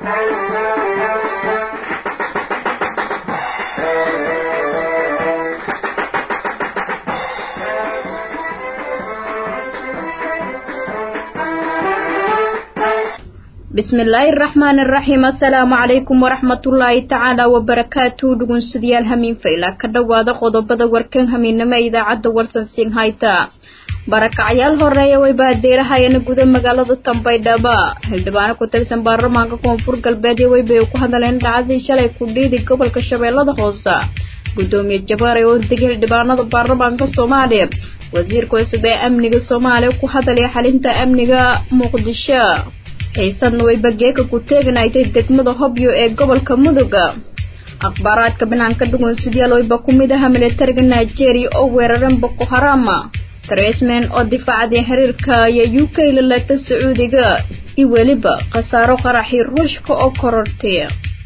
bismillaahi araxmaan araxiim assalaamu calaykum waraxmatullaahi tacaala wabarakaatu dhugunsidayaal hamiin fayla ka dhowaada qodobada warkan hamiinamo ee idaacadda warsan siin hayta barakacyaal horeeya way baadeerahayana guda magaalada tambaydhaba xildhibaano ku tirsan baarlamaanka koonfur galbeed iyo weybay ku hadleen dhacdii shalay ku dhiidi gobolka shabeellada hoose gudoomiye jabaar ee ordegay xildhibaanada baarlamaanka soomaaliya wasiirka cusub ee amniga soomaaliya ku hadalaya xalinta amniga muqdisho xiisadna way bageeka ku teeganaytay degmada hobyo ee gobolka muduga akhbaaraadka banaanka dhugunsidyaal wayba ku mid aha militariga nigeria oo weeraran boko harama tresman oo difaacday xiriirka iyo u k lalata sacuudiga iyo weliba khasaaro qaraxii ruushka oo korortay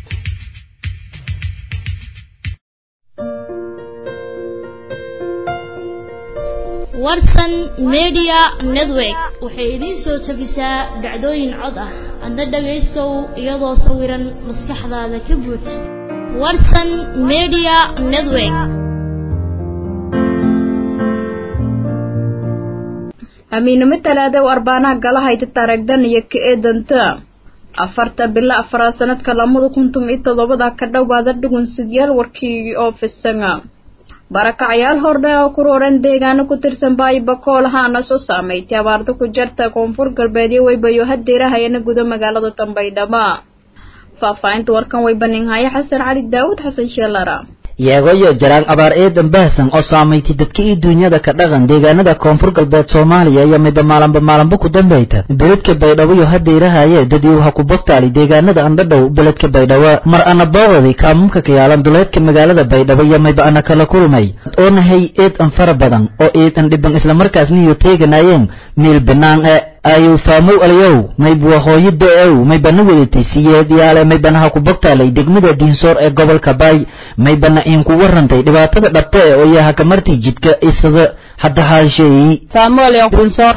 warsan media network waxay idiin soo tabisaa dhacdooyin cod ah adna dhagaystow iyadoo sawiran maskaxdaada ka buuj warsan media network amiinimo talaada u arbaanaha galahayta taaragdan iyo ka eedanta afarta bilo afaraad sanadka lamada kuntum iyo toddobada ka dhowaada dhugunsidyaal warkii oo fisanga barakacyaal hordhe oo ku rooran deegaano ku tirsan baayibakool ahaana soo saameeytay abaarta ku jarta koonfur galbeedyo weybayo hadeerahayana guda magaalada tambaydhaba faahfaahinta warkan way baninhaya xasan cali daawud xasan sheelara yeegoyo jaraan abaar eedan baahsan oo saamaytay dadka ii duunyada ka dhaqan deegaanada koonfur galbeed soomaaliya iyo midba maalanba maalanba ku dambayta beledka baydhabo iyo hadeerahaye dadii waxa ku bogtaali deegaanada andhadhow beledka baydhabo mar ana boogadi kaamumka ka yaalan duleedka magaalada baydhabo iyo mayba ana kala kulmay oo nahay eed an fara badan oo eed an dhiban islamarkaasna iyo teeganayeen miil banaan e ayuu faamow alayow maybuwa hooyada ow maybana wadatay siyeed yaale maybanaha ku bogtaalay degmada diinsoor ee gobolka baay maybana iinku warantay dhibaatada dhabta e oo yaha kamartii jidka isada hadda haasheeyi faamoolyo diinsoor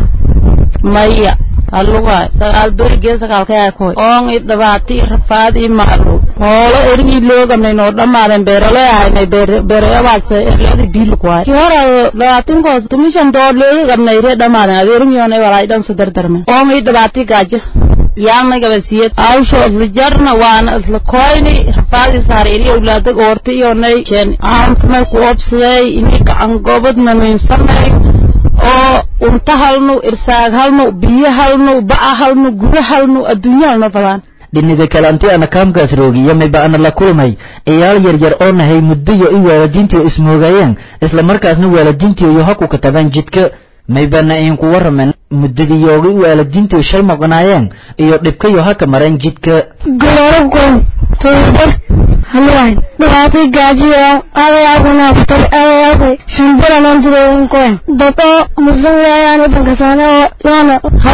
maya halluga sagaal berigee sagaalkayaa koy oon i dhabaati rafaad i maalo hoolo erigii loogamnay noo dhammaadeen beerale ahaynay beerayabaas erlada biilkuwaay ki hora dhawaatinkoos tumishan door leegagamnay ree dhammaadeen adeeringiyoona walaay dhan sadardarmen oon i dhabaati gaajo yaanay gabasiyad awsho isla jarna waana isla koyni rafaadii saariri awlaada oorta iyonay jeen aankamay ku obsaday ini gacan gobadna nuinsanay oo unta halnu irsaag halnu biyo halnu ba'a halnu guda halnu adduunya halno fadaan dhiniga kale anti ana kaamkaas roogiyo mayba ana la kulmay ciyaal yaryar oo nahay muddoyo i waalidiintiio ismoogayeen isla markaasna waalidiintiio yo haku ka tagaan jidka maybana iinku warramen muddadiiyooga i waalidiintiio shay maqnaayeen iyo dhibkayo haka mareen jidka goloorabkoon tobabar halwayn dhibaatay gaajiyo adayaagunaaftar adayaagay shambilanan jireeyankoen dad oo muslim leeyaan ibankasaane oo yaana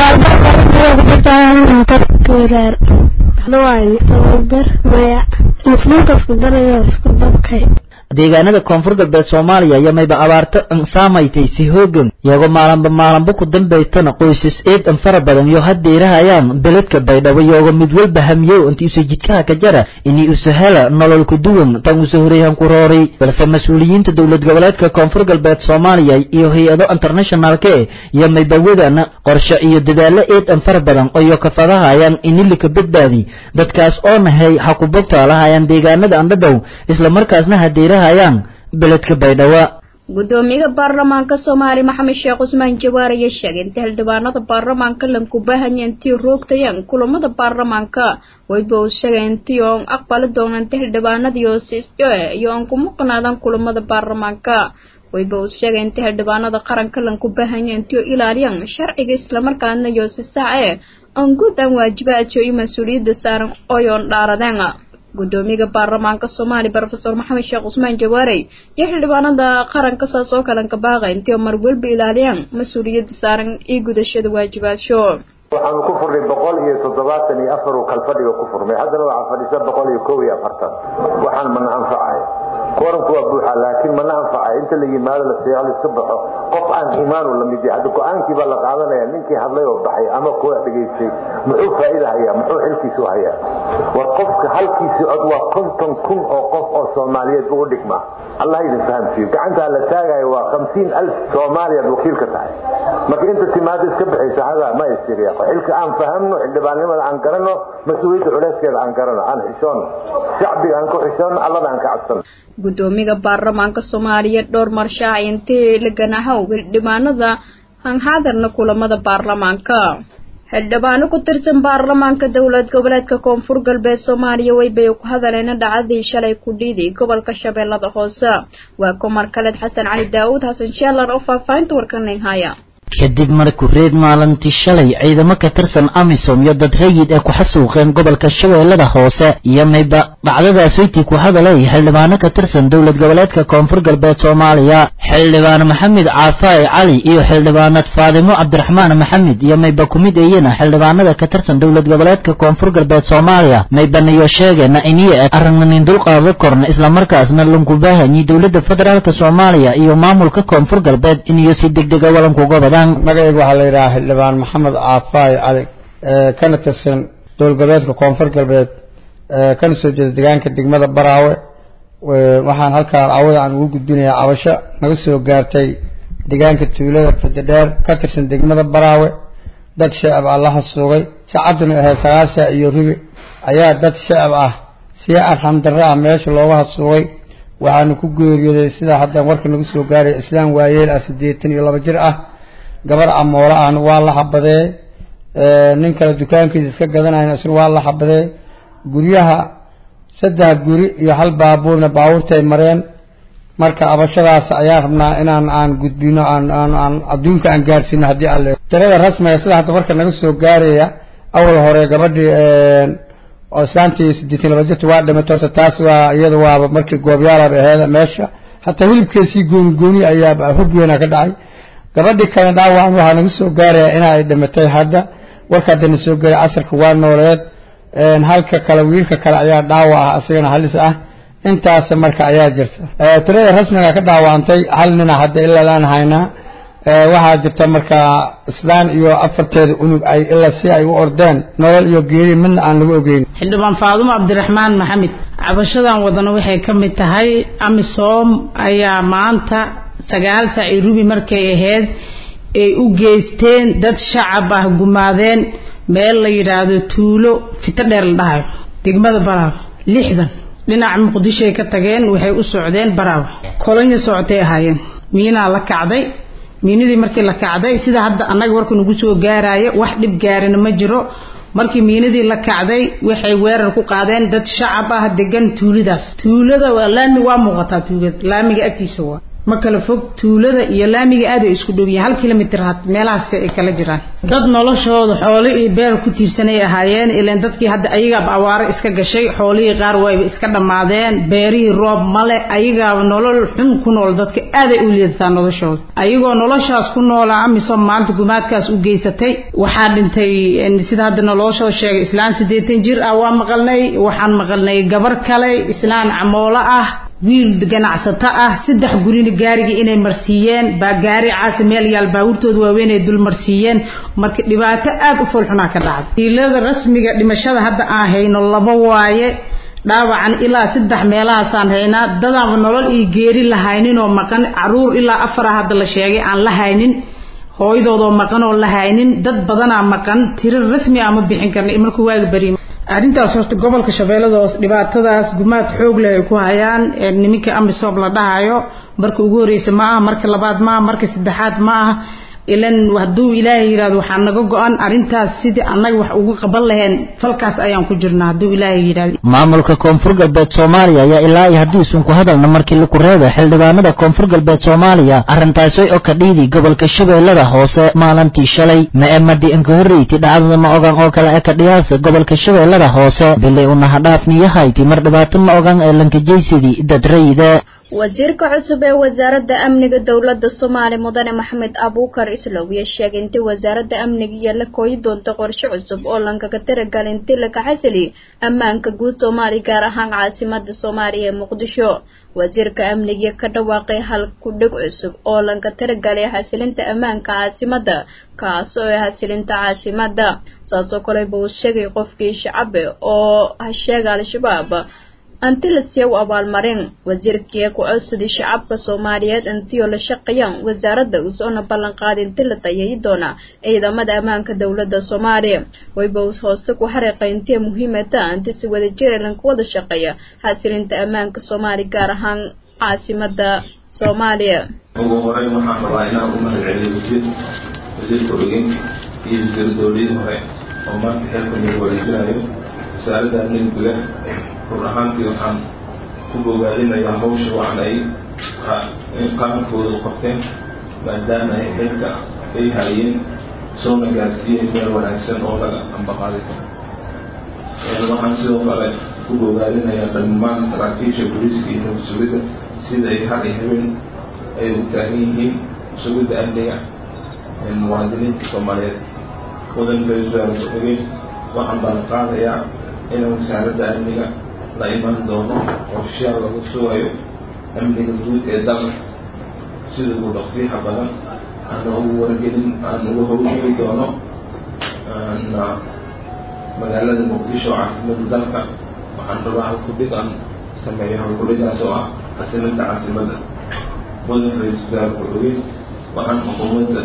halaalbarbarkujirtaanaatar kureer halwayn tobabar maya muslimka isku darayo isku dabkay deegaanada koonfur galbeed soomaaliya iyo mayba abaarto an saamaytay si hoogan iyagoo maalanba maalanba ku dambaytana qoysas eed an fara badan iyo hadeerahayaan beledka baydhabo iyagoo mid walba hamiyow inti usa jidkaha ka jara inay usa hela nolol ku duwan tan usa horeeyhan ku rooray balse mas-uuliyiinta dowlad goboleedka koonfur galbeed soomaaliya iyo hay-ado internationalka e iyo mayba wadana qorshe iyo dadaalo eed an fara badan iyo kafadahayaan inilika badbaadi dadkaas oo nahay ha ku bogtaalahayaan deegaanada andhadhow islamarkaasna hadeera beledka baydhabo gudoomiyaha baarlamaanka soomaaliya maxamed sheekh cusmaan jawaar ayaa sheegay inta xildhibaanada baarlamaanka lanku baahanya intii roogtayaan kulamada baarlamaanka wayba uu sheegay intii oon aqbali doona inta xildhibaanadii iyo oon ku muqnaadaan kulamada baarlamaanka wayba uu sheegay inta xildhibaanada qaranka lanku baahanya intii oo ilaaliyaan sharciga islamarkaana iyo si sax ee oon guud aan waajibaadka iyo mas-uuliyadda saaran oyoon dhaaradeen gudoomiyaha baarlamaanka soomaaliya rofeor maxamed sheekh cusmaan jawaarey iyo xildhibaanada qaranka saas oo kalan ka baaqay intii oo mar walba ilaaliyaan mas-uuliyadda saaran iyo gudashada waajibaasho waxaanu ku furnay boqol iyo toddobaatan iyo afar uu kalfadhiga ku furmay haddana waxaa fadhisa boqol iyo kow iyo afartan waxaan mana anfacay koranku waa buuxa laakiin mana anfacay inta la yimaado la seexo iska baxo qof aan imaanu la mid yahay hadda go-aankii baa la qaadanaya ninkii hadlay oo baxay ama kuwa dhegaystay muxuu faa'iida hayaa muxuu xilkiisu hayaa war qofka halkiisi cod waa konton kun oo qof oo soomaaliyeed ugu dhigma allah idin fahamsiiyo gacantaa la taagayo waa hamsiin alf soomaaliyaad wakiilka tahay marka inta timaado iska bixaysa hadaa ma istiriya xilka aan fahamno xildhibaannimada aan garanno mas-uuliyadda culeyskeeda aan garanno aan xishoonno shacbiga aan ku xishoonno allada aan ka cabsanno gudoomiga baarlamaanka soomaaliya dhowr marshaac intee la ganahow xildhibaanada hanhaadarna kulamada baarlamaanka xildhibaano ku tirsan baarlamaanka dowlad goboleedka koonfur galbeed soomaaliya weybay ku hadaleena dhacdadii shalay ku dhiiday gobolka shabeellada hoose waa kumar kaleed xasan cali daawud xasan sheelar oo faahfaahinta warkanin haya kadib markuu reed maalintii shalay ciidamo ka tirsan amisom iyo dad rayid ee ku xasuuqeen gobolka shabeellada hoose iyo mayba dhacdadaas weyti ku hadalay xildhibaano ka tirsan dowlad goboleedka koonfur galbeed soomaaliya xildhibaan maxamed caafaa'i cali iyo xildhibaanad faadimo cabdiraxmaan maxamed iyo mayba kumid iyana xildhibaanada ka tirsan dowlad goboleedka koonfur galbeed soomaaliya maybanayo sheegeena iniyo eg aragnanin dulqaada korna islamarkaasna lankubaahanyi dowladda federaalk soomaaliya iyo maamulka koonfur galbeed iniyo si degdega walankuga badaan magacayga waxaa la yidhahaa xildhibaan maxamed caafaayi cali kana tirsan dowlad goboleedka koonfur galbeed kana soo jeeda deegaanka degmada baraawe waxaan halkaa cawada aan ugu gudbinayaa cabasho naga soo gaartay deegaanka tuulada fadadheer ka tirsan degmada baraawe dad shacab ah la hasuugay saacaduna ahayd sagaal saac iyo rubi ayaa dad shacab ah si arxamdarro ah meesha looga hasuugay waxaanu ku geeriyooday sidaa haddaan warka naga soo gaaray islaam waayeel ah siddeetan iyo laba jir ah gabar amoolo ahna waa la xabadee nin kale dukaankiisa iska gadanayna isna waa la xabadee guryaha saddex guri iyo hal baabuurna baabuurtay mareen marka abashadaas ayaan rabnaa inaan aan gudbino aan aan aan adduunka aan gaarsiino haddii alle tirada rasmiga sida hadda marka naga soo gaaraya awal hore gabadhii oo islaantii siddeetan laba jirta waa dhimatay horta taas waa iyada waaba markii goobyaalaba aheeda meesha hataa hilibkeesii gooni gooni ayaa hub weynaa ka dhacay gabadhii kale dhaawacan waxaa naga soo gaaraya in ay dhimatay hadda warka haddana soo gaaray casarka waa nooleed halka kale wiilka kale ayaa dhaawac ah asagana halis ah intaas marka ayaa jirta tirada rasmiga ka dhaawacantay hal nina hadda ilaa laan haynaa waxaa jirta marka islaan iyo afarteeda unug ay ilaa si ay u ordeen nolol iyo geeri midna aan lagu ogeyn xildhibaan faadumo cabdiraxmaan maxamed cabashadan wadana waxay ka mid tahay amisom ayaa maanta sagaal saac iyo rubi markay ahayd ay u geysteen dad shacab ah gumaadeen meel la yidhaahdo tuulo fito dheer la dhahayo degmada baraawe lixdan dhinaca muqdishoay ka tageen waxay u socdeen baraawe kolonya socotay ahaayeen miinaa la kacday miinadii markii la kacday sida hadda annaga warka nagu soo gaaraayo wax dhib gaarina ma jiro markii miinadii la kacday waxay weerar ku qaadeen dad shacab ah degan tuuladaas tuulada waa laami waa muuqataa tuulada laamiga agtiisa waa ma kala fog tuulada iyo laamiga aad ay isku dhow yihiin hal kilomitir had meelahaas ay kala jiraan dad noloshooda xoolo iyo beer ku tiirsanay ahaayeen ilaan dadkii hadda ayagaaba awaaro iska gashay xoolihii qaar wayba iska dhammaadeen beerihii roob male ayagaaba nolol xun ku nool dadka aaday u liidataa noloshooda ayagoo noloshaas ku noolaa amisom maanta gumaadkaas u geysatay waxaa dhintay sida hadda noloshoo sheegay islaan siddeetan jir ah waa maqalnay waxaan maqalnay gabar kale islaan camoolo ah wiil ganacsato ah saddex gurina gaarigii inay marsiiyeen baa gaari caasi meel yaal baabuurtooda waaweyn ay dul marsiiyeen marka dhibaato aad u foolxunaa ka dhacday diilada rasmiga dhimashada hadda aan hayno laba waaye dhaawacan ilaa saddex meelahaasaan haynaa dadaanba nolol iyo geeri la hayninoo maqan caruur ilaa afara hadda la sheegay aan la haynin hooyadoodoo maqan oo la haynin dad badanaa maqan tiro rasmi ah ma bixin karna markuu waaga bari arrintaas horta gobolka shabeellada hoos dhibaatadaas gumaad xoog leh ay ku hayaan niminka amisom la dhahayo marka ugu horreysa ma aha marka labaad ma aha marka saddexaad ma aha ilan hadduu ilaahay yidhahdo waxaa naga go-an arrintaas sidii annaga wax ugu qaban laheen falkaas ayaan ku jirnaa hadduu ilaahay yidhahdo maamulka koonfur galbeed soomaaliya ayaa ilaa iyo haddii isun ku hadalna markii laku reebay xildhibaanada koonfur galbeed soomaaliya arrintaasay oo ka dhiidi gobolka shabeellada hoose maalintii shalay ma-emadi inka horreyti dhacdada ma ogan oo kale ee ka dhiyaasa gobolka shabeellada hoose bilay unahadhaafniyahayti mar dhibaato ma ogan ee lankajaysidii dad rayide wasiirka cusub ee wasaaradda amniga dowladda soomaaliya mudane maxamed abuukar islow iyo sheegay intii wasaaradda amniga iyo la kooyi doonto qorshe cusub oo lankaga tiragal intii laga xasili ammaanka guud soomaaliya gaar ahaan caasimada soomaaliya ee muqdisho wasiirka amniga ka dhawaaqay hal kudhig cusub oo lanka tiragalay xasilinta ammaanka caasimada kaas oo ah xasilinta caasimada saasoo kaleba uu sheegay qofkii shacabe oo hasheega al-shabaab anti la siiya u abaalmarin wasiirkii ku codsaday shacabka soomaaliyeed intioo la shaqeeyaan wasaaradda usoona ballanqaaday inti la tayayi doona ciidamada ammaanka dowladda soomaaliya wayba us hooste ku xariiqay intii muhiimata inti si wada jira lanka wada shaqeeya xasilinta ammaanka soomaaliya gaar ahaan caasimada soomaaliya ugu horeyn waxaan rabaa inaan u mahad celiyo wasiir wasiirka ogeynka iyo wasiir dowladii hore oo maanta xeelka nagu wareejinayo wasaaradda amniga run ahaantii waxaan ku bogaadinayaa hawsha wacan ay qarankooda u qabteen maadaama ay xilka ay haayeen soona gaarsiiyeen meel wanaagsan oo laga ambaqaaday waxaan sidoo kale ku bogaadinayaa dhammaan saraakiisha booliiska iyo nabad sugidda sida ay har iyo habeen ay u taagan yihiin sugidda amniga muwaadiniinta soomaaliyeed mudan ra-iisul wasaare ku-xigeen waxaan ballanqaadayaa in wasaaradda amniga la iman doono qorshayaal lagu sugayo amniga guud ee dalka sida ugu dhaqsiixa badan aana ugu wargelin aan uga howlgeli doono magaalada muqdisho oo caasimada dalka waxaan rabaa halkudhig aan sameeyo halkudhigaas oo ah xasilinta caasimada mudan ra-iisul wasaare ku-xigeen waxaan xukuumadda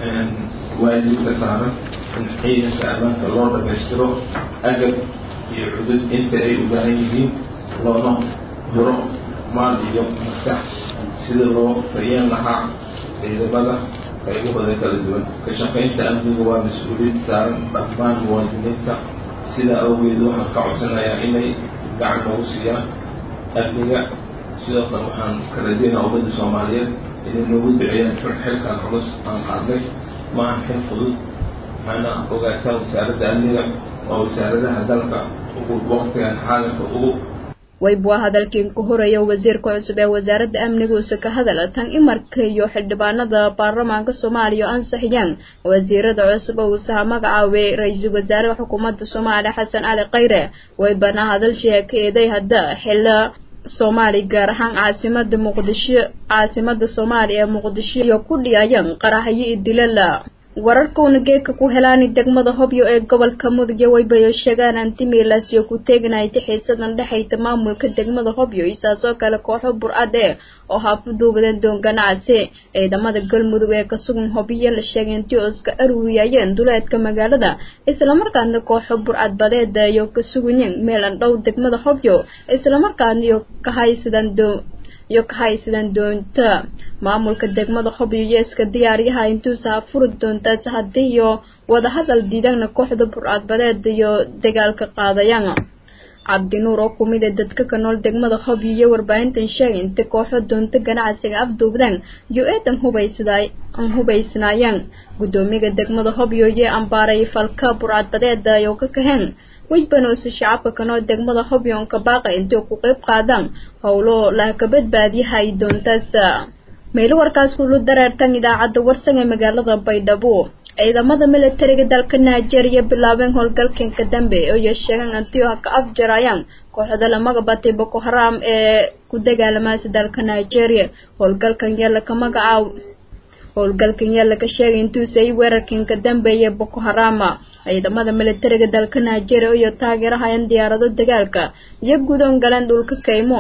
waajib ka saaran in ciidanka ammaanka loo dhamaystiro agab iyo cudud inta ay u baahan yihiin loona huro maal iyo maskax sida loo fayeen lahaa ciidamada qaybahooda kala duwan ka shaqaynta amniga waa mas-uuliyad saaran dhammaan muwaadiniinta sidaa awgeed waxaan ka codsanayaa inay gacan noogu siiyaan amniga sidoo kale waxaan ka rajeynaa ummadda soomaaliyeed inay noogu duceeyaan xilkan culus aan qaadnay maahan xil fudud waxaana ogaataan wasaaradda amniga waa wasaaradaha dalka ugu waqtigan xaalanka ugu wayb waa hadalkiin ku horeeya wasiirka cusub ee wasaaradda amniga uuse ka hadala tan imarka iyo xildhibaanada baarlamaanka soomaaliya oo ansaxiyaan wasiirada cusub oo uusaha magacaabay ra-iisul wasaaraha xukuumadda soomaaliya xasan cali khayre waybana hadal sheekeeday hadda xilla soomaaliya gaar ahaan caasimada muqdisho caasimada soomaaliya ee muqdisho iyo ku dhiyayaan qaraxyo iyo dilala wararkauna geedka ku helaani degmada hobyo ee gobolka mudugyo waybayo sheegaan antimilaasyo ku teeganayta xiisadan dhexayta maamulka degmada hobyo isaasoo kale kooxo bur-ad ee oo haafuduubadeen doon ganacsi ciidamada galmudug ee ka sugan hobyo la sheegay intii oo iska aruuriyayeen duleedka magaalada islamarkaana kooxo bur-ad badeeda iyo ka sugayeen meelan dhow degmada hobyo islamarkaana iyo ka haysadaan doon iyo ka haysadaan doonta maamulka degmada hobyo iyo iska diyaaryaha intuusa furi doontaas haddii iyo wadahadal diidana kooxda bur-aad badeed iyo dagaalka qaadayaan cabdinuur oo kumid ee dadka ka nool degmada hobyo iyo warbaahintan sheegay inta kooxo doonta ganacsiga afduubdaan iyo eedan hubaysday aan hubaysnaayeen guddoomiyaga degmada hobyo iyo ambaaray falka bur-aad badeeda ayoo ka kaheen wejbanuuse shacabka kanoo degmada hobyoonka baaqa intay ku qayb qaadaan howlo laha ka badbaadiyahay doontaas meelo warkaas kulu dareertan idaacadda warsan ee magaalada baydhabo ciidamada militariga dalka nigeria bilaabeen howlgalkanka dambe ooyo sheegaan antio ka afjarayaan kooxda lamaga batay boko haram ee ku dagaalamaasa dalka nigeria howlgalkan yeela ka magacaab howlgalkan yeela ka sheegay intuusay weerarkanka dambeeye boko harama ciidamada militariga dalka nigeria iyo taageerahayan diyaarado dagaalka iyo gudoon galeen dhulka kaymo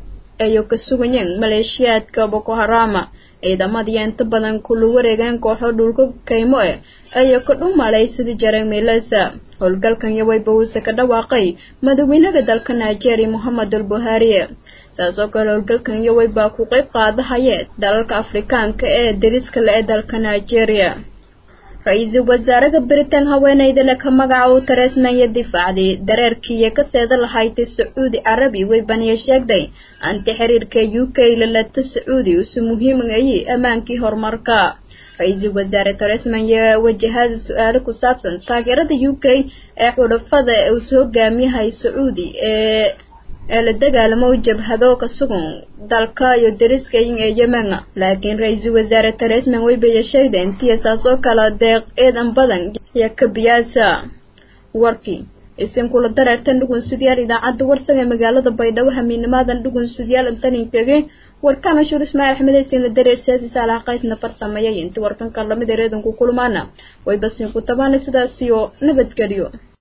ayo ka sugayeen maleeshiyaadka boko harama ciidamadiiyo inta badan kula wareegeen kooxo dhulka kaymo eh ayoo ka dhumalay sidii jaray meelasa howlgalkan yawayba uuse ka dhawaaqay madaxweynaha dalka nigeria mohamed al buhari saasoo kale howlgalkan yaway baa ku qayb qaadahaya dalalka afrikaanka ee dariska le ee dalka nigeria ra-iisul wasaaraha britain haweeneyda le ka magaca uu tareesmaya difaacday dareerkiiyo ka seeda lahaydtay sacuudi carabi weybaniya sheegday anti xiriirka u k lalata sacuudi usu muhiimayay ammaankii horumarka ra-iisul wasaare taresman yaa wajahada su-aalo ku saabsan taageerada u k ee xudhafada uu soo hogaamiyahay sacuudi ee ee la dagaalamo jabhado ka sugan dalka iyo dariska ee yemen laakiin ra-iisul wasaare teresman weybeya sheegday intii saas oo kale deeq eedan badan iyo kabiyaasa warkii isinkula dareertan dhugunsidayaal idaacadda warsan ee magaalada baydhabo hamiinimaadan dhugunsidayaal intaninkaga warkana shuur ismaaciil axmed aysiin la dareer siyaasi saalaha qaysna farsameeyay inta warkanka lamid ee reedanku kulmaana way basin ku tabaana sidaas iyo nabadgelyo